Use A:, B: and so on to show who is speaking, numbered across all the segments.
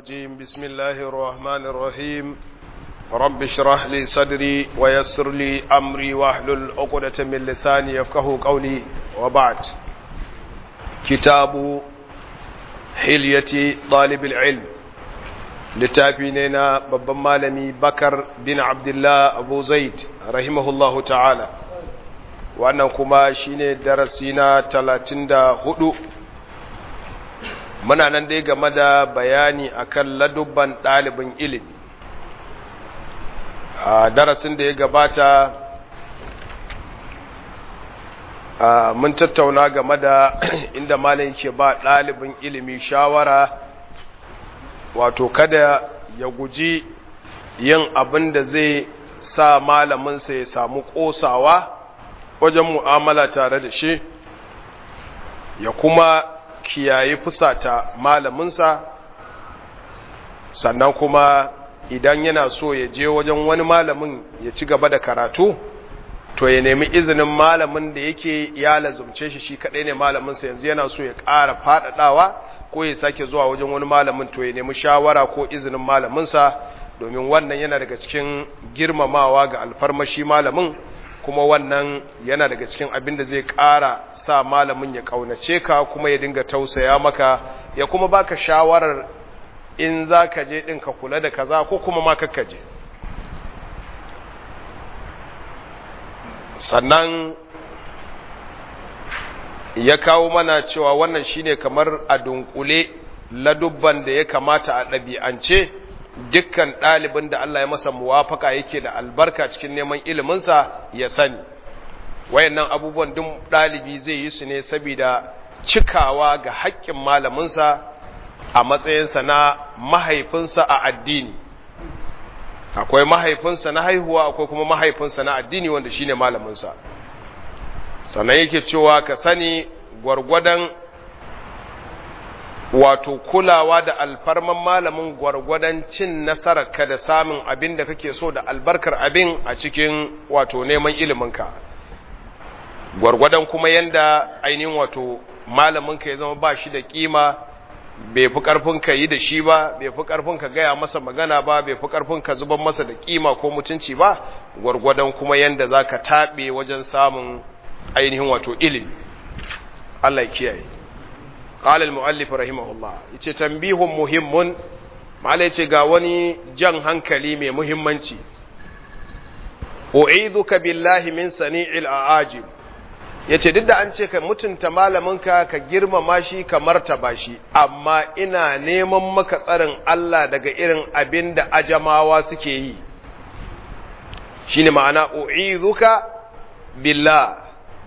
A: الرجيم بسم الله الرحمن الرحيم رب اشرح لي صدري ويسر لي أمري واحلل عقدة من لساني يفقه قولي وبعد كتاب حلية طالب العلم لتابيننا babban malami bakar bin abdullah abu zaid rahimahullahu ta'ala wannan kuma shine darasi na talatin da hudu muna nan dai game da bayani akan ladubban ɗalibin ilimi a darasin da ya gabata mun tattauna game da inda malin ke ba ɗalibin ilimi shawara wato kada ya guji yin abin da zai sa malaminsa ya samu ƙosawa wajen mu'amala tare da shi ya kuma kiyaye fusata malaminsa sannan kuma idan yana so ya je wajen wani malamin ya ci gaba da karatu to ya nemi izinin malamin da yake ya lazumce shi shi kadai ne malaminsa yanzu yana so ya ƙara faɗaɗawa ko ya sake zuwa wajen wani malamin to ya nemi shawara ko izinin malaminsa domin wannan yana daga cikin girmamawa ga alfarmashi malamin kuma wannan yana daga cikin abin da zai ƙara sa malamin ya ƙaunace ka kuma ya dinga tausaya maka ya kuma baka shawarar in za ka je ɗin ka kula da kaza ko kuma ma ka je sannan ya kawo mana cewa wannan shine kamar a dunkule ladubban da ya kamata a ɗabi'ance dukkan ɗalibin da Allah ya masa muwafaka yake da albarka cikin neman iliminsa ya sani wayannan abubuwan duk ɗalibi zai yi su ne saboda cikawa ga haƙƙin malaminsa a matsayinsa na mahaifinsa a addini akwai mahaifinsa na haihuwa akwai kuma mahaifinsa na addini wanda shine malaminsa sannan yake cewa ka sani gwargwadon wato kulawa da alfarman malamin gwargwadon cin nasararka da samun abin da kake so da albarkar abin a cikin wato neman iliminka gwargwadon kuma yanda ainihin wato malaminka ya zama ba shi da kima bai fi karfin ka yi da shi ba bai fi karfin ka gaya masa magana ba bai fi karfin ka zuban masa da kima ko mutunci ba gwargwadon kuma yanda za ka taɓe wajen samun ainihin wato ilimi Allah ya kiyaye قال المؤلف رحمه الله yace tambihun muhimmun malai ce ga wani jan hankali mai muhimmanci u'idhuka billahi min sani'il a'ajib yace duk da an ce ka mutunta malaminka ka girmama shi ka martaba shi amma ina neman maka tsarin Allah daga irin abin da ajamawa suke yi shine ma'ana u'idhuka billah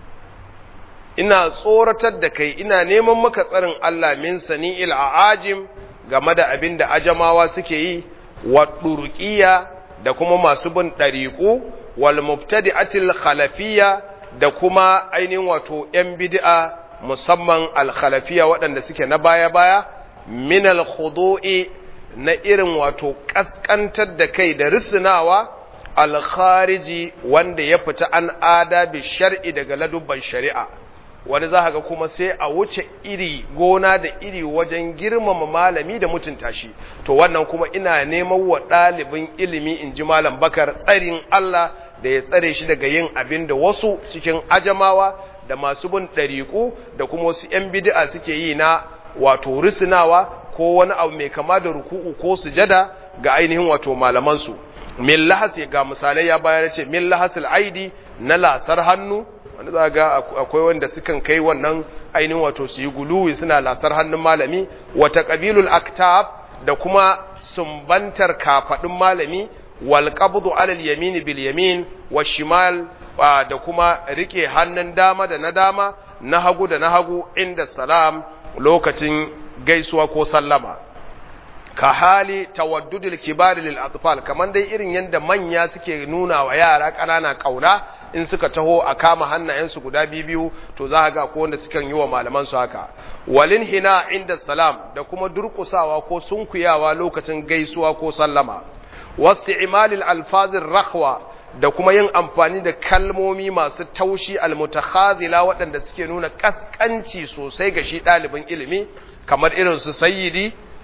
A: ina tsoratar da kai ina neman maka tsarin Allah min sani'il a'ajim game da abin da ajamawa suke yi wa ɗurƙiya da kuma masu bin ɗariƙu wal mubtadi'atil khalafiyya da kuma ainihin wato ‘yan bid'a musamman al-khalafiya waɗanda suke na baya-baya min al-khudu'i na irin wato ƙasƙantar da kai da risinawa al-khariji wanda ya fita an adabi shar'i daga ladubban shari'a wani za ga kuma sai a wuce iri gona da iri wajen girmama malami da mutunta shi to wannan kuma ina neman wa ɗalibin ilimi in ji malam bakar tsarin Allah da ya tsare shi daga yin abin da wasu cikin ajamawa da masu bin ɗariƙu da kuma wasu ‘yan bid'a suke yi na wato risinawa ko wani abu mai kama da ruku'u ko sujada ga ainihin wato malamansu min lahas ga misalai ya bayar ce min lahasil aidi na lasar hannu wani za ga akwai wanda sukan kai wannan ainihin wato su yi guluwi suna lasar hannun malami wata ƙabilul aktab da kuma sumbantar kafaɗin malami wal qabdu alal yamin bil yamin wa shimal da kuma rike hannun dama da na dama na hagu da na hagu inda salam lokacin gaisuwa ko sallama ka hali tawaddudil kibari lil atfal kaman dai irin yanda manya suke nuna wa yara ƙanana kauna in suka taho a kama hannayensu guda biyu to za ga ko wanda sukan yi wa malaman su haka walin hina inda salam da kuma durkusawa ko sunkuyawa lokacin gaisuwa ko sallama wasti'malil alfazir rakhwa da kuma yin amfani da kalmomi masu taushi almutakhazila waɗanda suke nuna kaskanci sosai ga shi ɗalibin ilimi kamar irin su sayyidi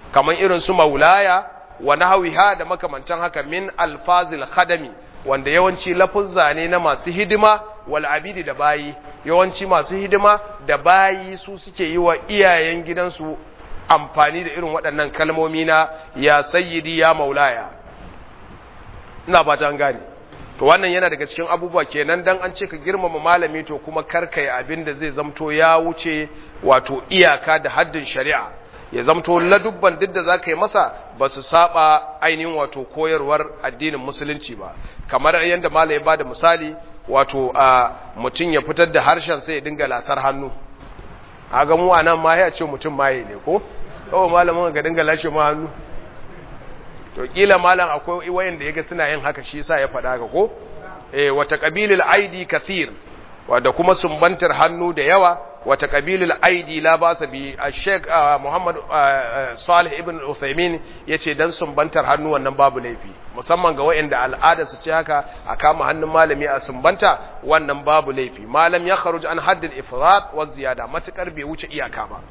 A: kaman irin su maulaya wa nahwiha da makamantan haka min alfazil khadami wanda yawanci lafuzza ne na masu hidima wal abidi da bayi yawanci masu hidima da bayi su suke yi wa iyayen gidansu amfani da irin waɗannan kalmomi na ya sayyidi ya maulaya ina fata an gane to wannan yana daga cikin abubuwa kenan dan an ce ka girmama malami to kuma karkai abin da zai zamto ya wuce wato iyaka da haddin shari'a ya zamto ladubban duk da zaka yi masa ba su saba ainihin wato koyarwar addinin musulunci ba kamar yadda malai ba da misali wato a mutum ya fitar da harshen sai ya dinga lasar hannu a ga mu anan ma ya ce mutum maye ne ko kawai malamin ga dinga lashe ma hannu to kila malam akwai wayanda yaga suna yin haka shi yasa ya faɗa ga ko eh wata qabilil aidi kathir wanda kuma sumbantar hannu da yawa wata qabilil aidi la basa bi Sheikh Muhammad Salih ibn Uthaymeen yace dan sumbantar hannu wannan babu laifi musamman ga wayanda al'ada su ce haka a kama hannun malami a sumbanta wannan babu laifi malam ya kharuj an haddil ifrat wa ziyada matukar bai wuce iyaka ba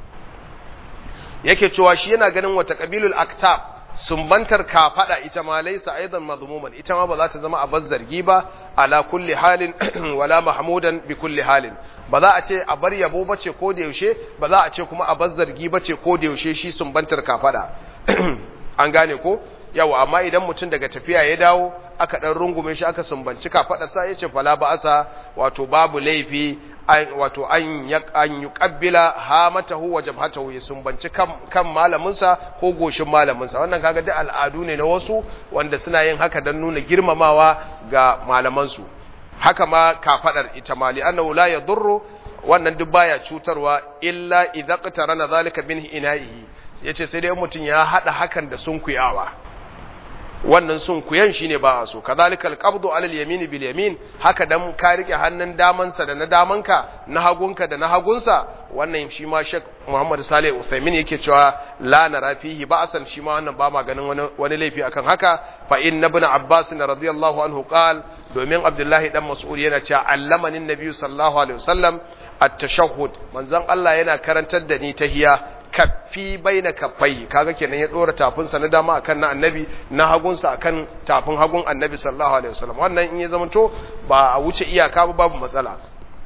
A: yake cewa shi yana ganin wata qabilul aktab sumbantar kafada ita ma laysa aidan madhmuman ita ma ba za ta zama a zargi ba ala kulli halin wala mahmudan bi kulli halin ba za a ce a bar yabo bace ko da yaushe ba za a ce kuma a zargi bace ko da yaushe shi sumbantar kafada an gane ko yawa amma idan mutum daga tafiya ya dawo aka dan rungume shi aka sumbanci kafada sa yace fala ba asa wato babu laifi wato an an yuqabbila hamatahu wa jabhatahu ya sumbanci kan kan malamin sa ko goshin malamin sa wannan kaga duk al'adu ne na wasu wanda suna yin haka dan nuna girmamawa ga malaman su haka ma kafadar ita mali annahu la yadurru wannan duk baya cutarwa illa idza qatarana zalika bin ina'ihi yace sai dai mutum ya hada hakan da sunkuyawa wannan sun kuyan shine ba a so kadhalikal qabdu alal yamin bil yamin haka dan ka rike hannun damansa da na damanka na hagunka da na hagunsa wannan shi ma Sheikh Muhammad Saleh Uthaymeen yake cewa la nara fihi ba'san shi ma wannan ba ma ganin wani wani laifi akan haka fa inna ibn Abbas radiyallahu anhu qal domin Abdullahi dan Mas'ud yana cewa allamani annabi sallallahu alaihi wasallam at-tashahhud manzon Allah yana karantar da ni tahiya kaffi baina kaffai kaga kenan ya dora tafinsa na dama akan na annabi na hagunsa akan tafin hagun annabi sallallahu alaihi wasallam wannan in ya zamanto ba a wuce iyaka ba babu matsala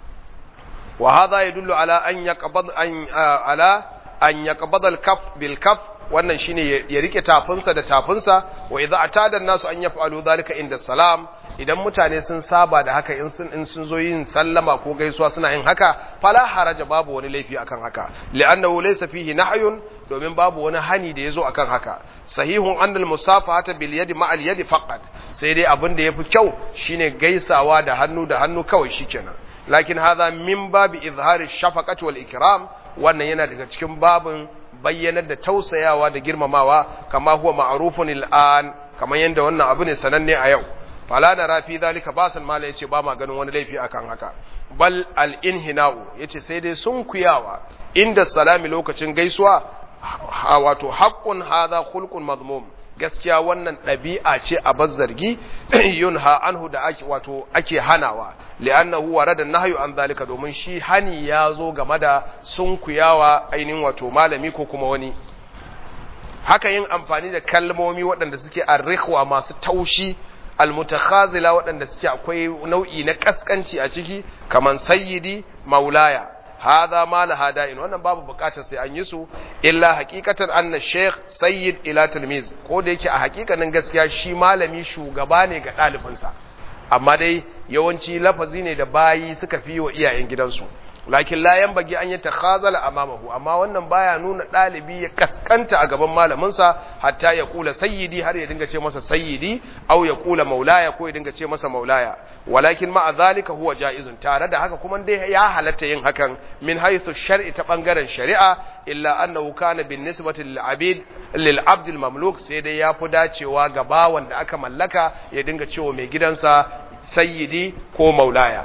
A: wa hadha yadullu ala an yaqbad an ala an yaqbad al-kaf bil kaf wannan shine ya rike tafinsa da tafinsa wa idza atada an-nasu an yaf'alu dhalika inda salam idan mutane sun saba da haka in sun in sun zo yin sallama ko gaisuwa suna yin haka fala haraja babu wani laifi akan haka li'annahu laysa fihi nahyun domin babu wani hani da yazo akan haka sahihun annal musafahata bil yadi ma al yadi faqat sai dai abin da yafi kyau shine gaisawa da hannu da hannu kawai shikenan lakin hadha min babi izhari shafaqati wal ikram wannan yana daga cikin babin bayyanar da tausayawa da girmamawa kama huwa ma'rufun al'an kamar yanda wannan abu ne sananne a yau fala na rafi zalika basan mala yace ba ma ganin wani laifi akan haka bal al inhina'u yace sai dai sun kuyawa inda salami lokacin gaisuwa wato haqqun hadha khulqun mazmum gaskiya wannan ɗabi'a ce a bazzargi yunha anhu da ake wato ake hanawa li'annahu warada nahyu an zalika domin shi hani ya zo game da sunkuyawa ainihin wato malami ko kuma wani haka yin amfani da kalmomi waɗanda suke arrihwa masu taushi almutakhazila waɗanda suke akwai nau'i na kaskanci a ciki kaman sayyidi maulaya hadha ma la hada'in wannan babu bukatar sai an yi su illa haqiqatan anna sheikh sayyid ila tilmiz ko da yake a haƙiƙanin gaskiya shi malami shugaba ne ga ɗalibinsa amma dai yawanci lafazi ne da bayi suka fi wa iyayen gidansu lakin la bagi an yi takhazala amamahu amma wannan baya nuna ɗalibi ya kaskanta a gaban malaminsa hatta ya kula sayyidi har ya dinga ce masa sayyidi au ya kula maulaya ko ya dinga ce masa maulaya walakin ma'a zalika huwa jaizun tare da haka kuma dai ya halatta yin hakan min haythu shar'i ta bangaren shari'a illa annahu kana bin nisbati lil abid lil abd al mamluk sai dai ya fi dacewa ga bawan da aka mallaka ya dinga cewa mai gidansa sayyidi ko maulaya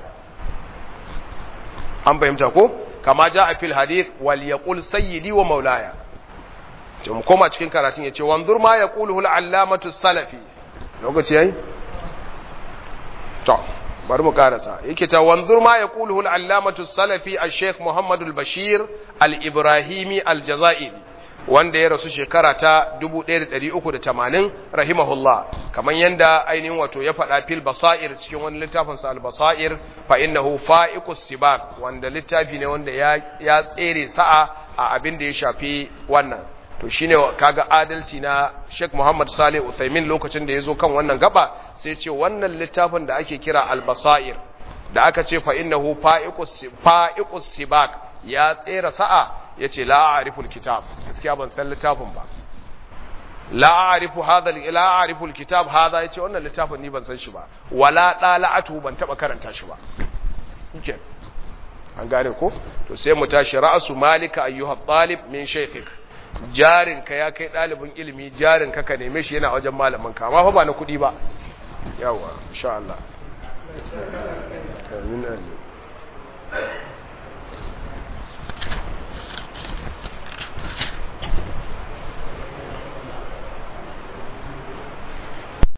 A: an fahimta ko kama ja a fil hadith wal yaqul sayyidi wa maulaya to mu koma cikin karatun yace wanzur ma yaquluhu al allamatu salafi lokaci yayi to bari mu karasa yake ta wanzur ma yaquluhu al allamatu salafi al sheikh muhammad al bashir al ibrahimi al jazairi wanda ya rasu shekara ta 1380 rahimahullah kamar yanda ainihin wato ya faɗa fil basair cikin wani littafin sa al basair fa innahu fa'iqus sibaq wanda littafi ne wanda ya ya tsere sa'a a abin da ya shafi wannan to shine kaga adalci na Sheikh Muhammad Saleh Uthaymin lokacin da yazo kan wannan gaba sai ce wannan littafin da ake kira al basair da aka ce fa innahu fa'iqus fa'iqus sibaq ya tsere sa'a ya ce la'ariful kitab gaskiya ban san littafin ba la'arifu hadha la'ariful kitab hadha yace wannan littafin ni ban san shi ba wala dala'atu ban taba karanta shi ba okay an gane ko to sai mu tashi ra'su malika ayyuha talib min shaykhik jarin ka ya kai dalibin ilimi jarin ka ka neme shi yana wajen malamin ka amma fa ba na kudi ba yawa insha Allah amin amin